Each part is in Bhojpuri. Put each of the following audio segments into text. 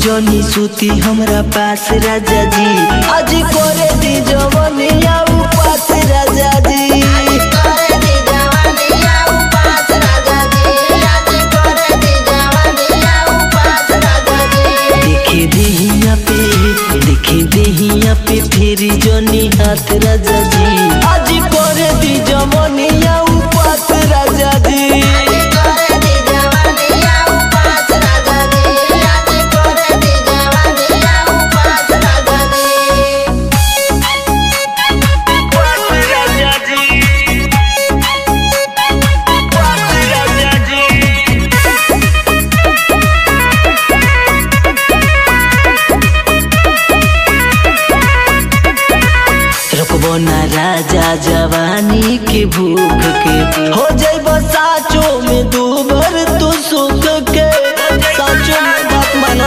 जनी सूती हमरा पास राजा जी आज करे दी जवनिया उपास राजा जी करे दी जवानिया उपास राजा जी आज करे दी जवानिया उपास राजा जी देखे देहिया पे देखे देहिया पे फेरी जनी हाथ राजा जी आज करे दी जवनिया उपास राजा जी करे दी जवानिया उपास राजा जी आज करे दी जवानिया उपास राजा जी रुकबो ना राजा जवानी के भूख के हो जाइब साचो में दूबर तू सुख के साचो में बात माना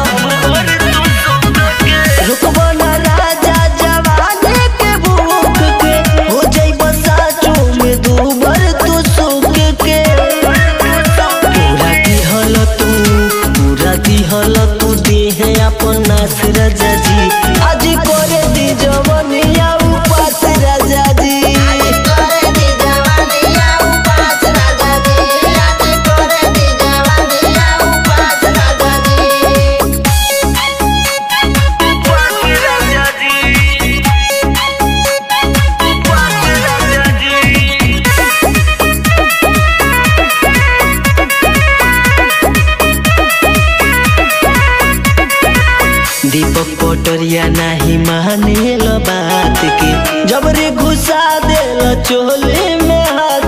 रुकबो ना राजा जवानी के भूख के हो जाइब साचो में दूबर तू सुख के पूरा दिहल तू पूरा दिहल तू देह अपन नास राजा जी आज करे दी जवनिया उपास राजा जी करे दी जवानिया उपास राजा जी आज करे दी जवानिया उपास राजा जी दीपक पटरिया नाही मानेल बात के जबरे घुसा देल चोले में हाथ